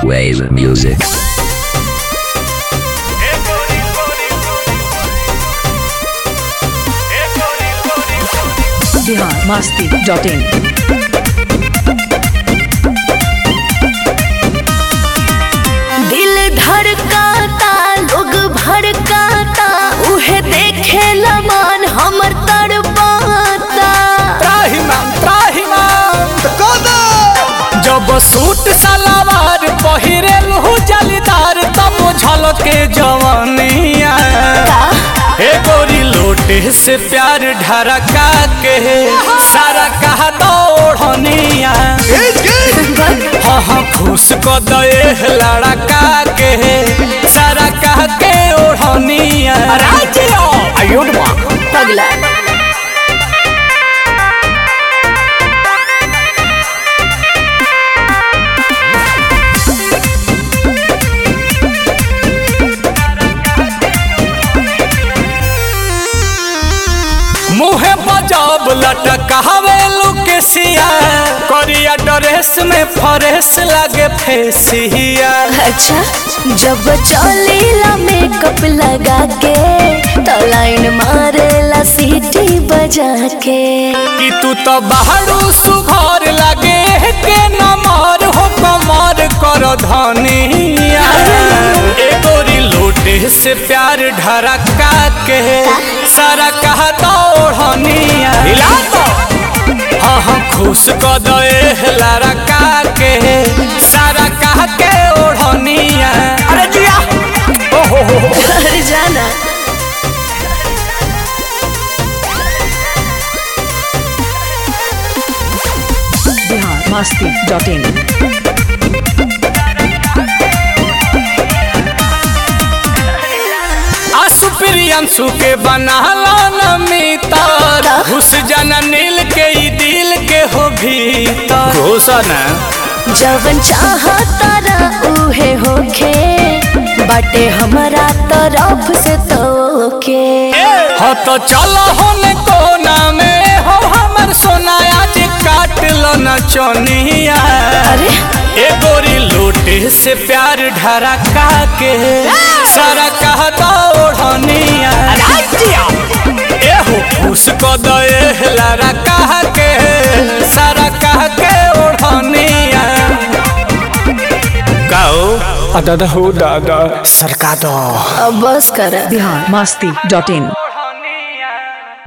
wave music. Bihar Masti dot in दिल धड़काता लोग भड़काता उहे देखे लमान हमर तड़पाता त्राहिमाम त्राहिमाम जब सूट सलवार पहिरे लहू जलीदार तब झलके जवानिया हे गोरी लोटे से प्यार ढरका के सारा कहा दौड़निया हाँ हाँ खुश को दे लड़का के सारा कह के ओढ़निया आयुर्मा पगला मुहे बजाब लटकावे लुकेसिया करिया ड्रेस में फरेस लागे फेसिया अच्छा जब चलेला मेकअप लगा के तो लाइन मारेला सीटी बजा के कि तू तो बाहरू सुघर लागे के नमर हो कमर कर धनिया ए गोरी लोटे से प्यार ढरका के सारा कहा दौड़निया हिला तो हाँ हाँ खुश क दे लड़का के सारा कह के ओढ़निया अरे जिया ओ हो हो हो घर जाना बिहार मस्ती डॉट इन आसु प्रियंशु के बनाला नमितर घुस जाना नील के ई दिल के हो भीतर घोषण जवन चाहता ना उहे होखे बाटे हमारा तरफ से तोके हो तो चलो होने कोना में हो हमर सोनाया जे काट लो न चोनिया अरे ए गोरी लोटे से प्यार ढरका के सारा कहता ओढ़निया ए हो खुश को दे लारा कह के सारा कह के ओढ़निया गाओ दादा हो दादा सरका दो अब बस कर बिहार मस्ती डॉट इन